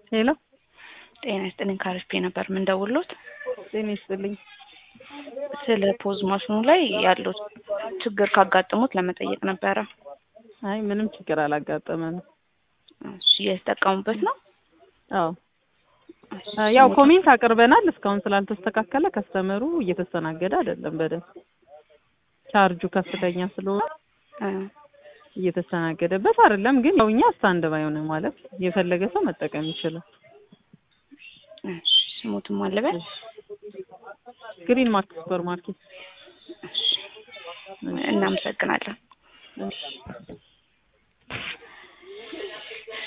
ሄሎ ጤና ይስጥልኝ ካሪስፔ ነበር ምንደውሎት ጤና ይስጥልኝ። ስለ ፖዝ ማሽኑ ላይ ያለው ችግር ካጋጠሙት ለመጠየቅ ነበረ። አይ ምንም ችግር አላጋጠመንም። እሺ የተጠቀሙበት ነው? አዎ ያው ኮሜንት አቅርበናል። እስካሁን ስላልተስተካከለ ከስተመሩ እየተስተናገደ አይደለም በደንብ ቻርጁ ከፍተኛ ስለሆነ እየተስተናገደበት አይደለም። ግን ያው እኛ ስታንድ ባይ ሆነ ማለት የፈለገ ሰው መጠቀም ይችላል። እሺ ስሙትም አለበት ግሪን ማርክ ሱፐር ማርኬት እናመሰግናለን። እሺ